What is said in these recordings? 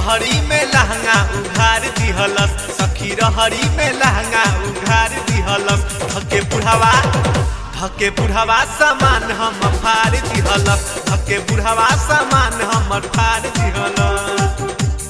रहरी में लहंगा उघार दिहलस सखी रहरी में लहंगा उघार दिहलस धके बुढ़ावा धके बुढ़ावा सामान हम फाड़ दिहलस धके बुढ़ावा सामान हम फाड़ दिहलस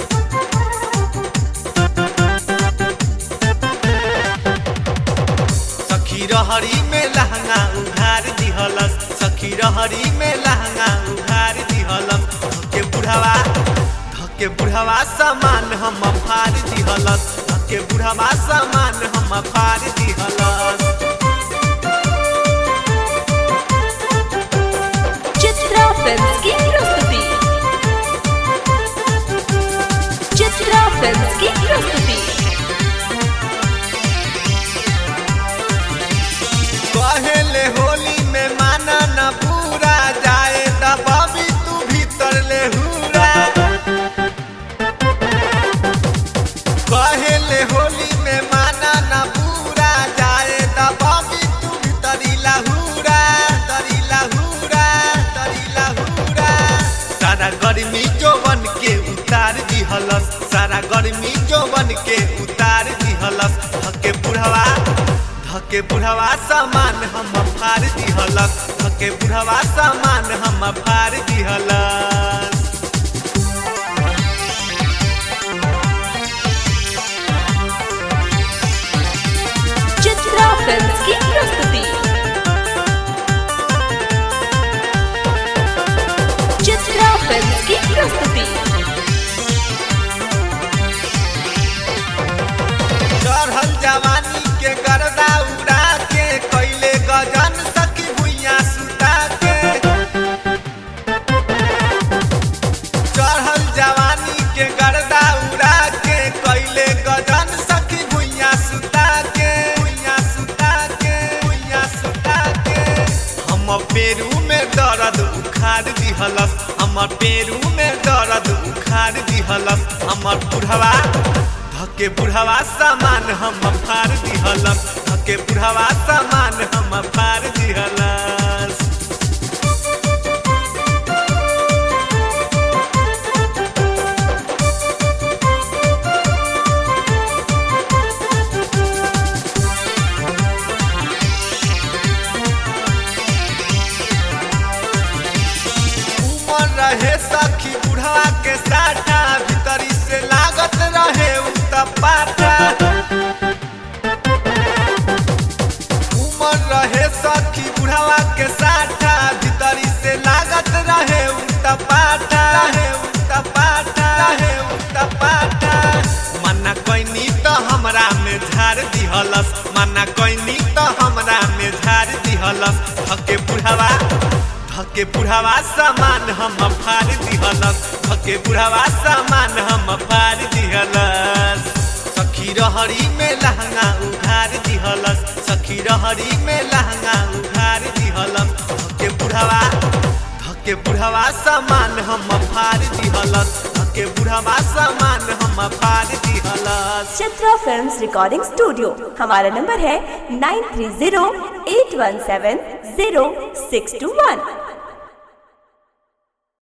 सखी रहरी में लहंगा उघार दिहलस सखी रहरी में लहंगा उघार दिहलस धके बुढ़ावा धके बुढ़ावा सामान हम फाड़ दिहलस धके बुढ़ावा सामान हम फाड़ दिहलस चित्रा फिल्म्स की प्रस्तुति चित्रा फिल्म्स की प्रस्तुति कहेले होली में माना न पूरा जाए त बबी तू भीतर ले हुरा कहेले होली में माना न पूरा जाए त बबी तू भीतरी लहुरा तरी लहुरा तरी लहुरा सारा गर्मी जोवन के उतार दिहलस सारा गर्मी जोवन के उतार दिहलस धके बुढ़वा धके बुढ़वा सामान हम फाड़ दिहलस धके बुढ़वा सामान हम फाड़ दिहलस चित्रा फिल्म्स की प्रस्तुति चित्रा फिल्म्स की प्रस्तुति चढ़ल जवानी के गर्दा उड़ा के कैले गजन सखी भुइया सुता के चढ़ल जवानी के गर्दा उड़ा के कैले गजन सखी भुइया सुता के भुइया सुता के भुइया सुता के हम पेरू में दर्द उखाड़ दिहलस हमर पेरू में दर्द उखाड़ दिहलस हमर बुढ़वा धके बुढ़वा सामान हम फाड़ दिहलस धके बुढ़वा सामान हम फाड़ दिहलस उमर रहे सखी बुढ़वा के साटा भीतरी से लागत रहे उत्तपाटा उमर रहे सखी बुढ़वा के साटा भीतरी से लागत रहे उत्तपाटा रहे उत्तपाटा रहे उत्तपाटा मना कैनी तो हमरा में झाड़ दिहलस मना कैनी तो हमरा में झाड़ दिहलस धके बुढ़वा धके बुढ़ावा सामान हम फाड़ दिहलस धके बुढ़ावा सामान हम फाड़ दिहलस सखी रहरी में लहंगा उघार दिहलस सखी रहरी में लहंगा उघार दिहलस धके बुढ़ावा धके बुढ़ावा सामान हम फाड़ दिहलस धके बुढ़ावा सामान हम फाड़ दिहलस चित्रा फिल्म्स रिकॉर्डिंग स्टूडियो हमारा नंबर है nine three zero eight one seven zero six two वन